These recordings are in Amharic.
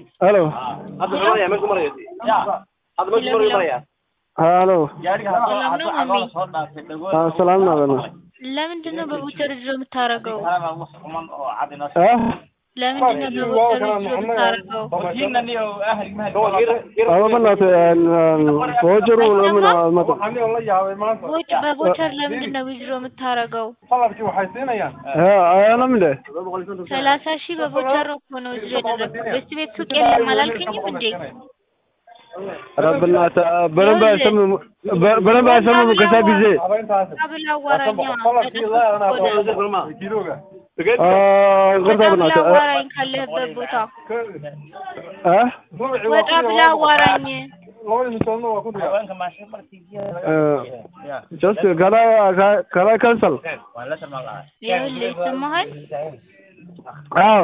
halo hadda maraya meeshu maraya hadda meeshu maraya maraya halo ሰላም ነው ማሚ? ሰላም ነው በና ለምንድን ነው በቦቸር እጅ የምታረገው? አ ለምንድን ነው በቦቸር እጅ የምታረገው? አዎ በእናትህ ፎጀሩ ለምን አመጣ ቦች በቦቸር ለምንድን ነው ዊዝድሮ የምታረገው? አያለም እንደ ሰላሳ ሺህ በቦቸር እኮ ነው ዊዝድሮ ያደረግኩት። በስቲ ቤት ሱቅ የለም አላልከኝም እንዴ? ኧረ በእናትህ በደንብ አይሰማም በደንብ አይሰማም ከዛ ጊዜ ብላ አዋራኛ አ ይቅርታ ወጣ ብላ በእናትህ አዋራኝ ካለህበት ቦታ አ ወጣ ብላ አዋራኝ። ጀስት ከላይ ከላይ ካንሰል ይኸውልህ ይሰማሃል? አዎ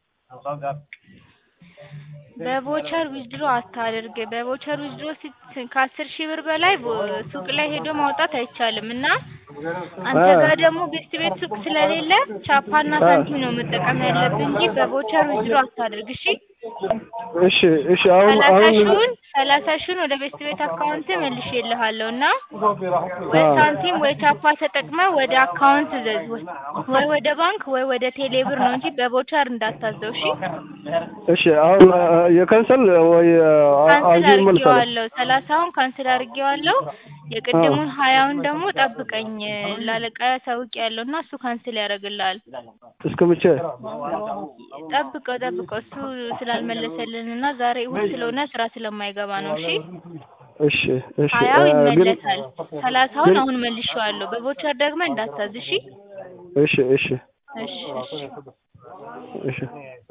በቦቸር ዊዝድሮ አታድርግ። በቦቸር ዊዝድሮ ሲት- ከአስር ሺህ ብር በላይ ቦ- ሱቅ ላይ ሄዶ ማውጣት አይቻልም እና አንተ ጋር ደግሞ ቤት ቤት ሱቅ ስለሌለ ቻፓና ሳንቲም ነው መጠቀም ያለብህ እንጂ በቦቸር ዊዝድሮ አታድርግ። እሺ እሺ እሺ አሁን ሰላሳ አሁን ሺውን ሰላሳ ሺውን ወደ ቤት ቤት አካውንት መልሼልሃለሁ እና ወይ አዎ። ሳንቲም ወይ ቻፓ ተጠቅመ ወደ አካውንት ዘዝ ወይ- ወይ ወደ ባንክ ወይ ወደ ቴሌብር ነው እንጂ በቦቸር እንዳታዘው። እሺ እሺ አሁን የካንሰል ወይ ካንስል አሁን መልሳለሁ አድርጌዋለሁ። ሰላሳውን ካንስል አድርጌዋለሁ። የቅድሙን ሀያውን ደግሞ ጠብቀኝ ላለቃ ሳውቅ ያለው እና እሱ ካንስል ያደርግልሃል። እስከ መቼ ጠብቀው ጠብቀው እሱ ስላልመለሰልን እና ዛሬ እሑድ ስለሆነ ስራ ስለማይገባ ነው። እሺ እሺ እሺ ሀያው አ፣ ግን ይመለሳል። ሰላሳውን ግን- አሁን መልሼዋለሁ። በቦቸር ደግሞ እንዳታዝ። እሺ እሺ እሺ እሺ እሺ እሺ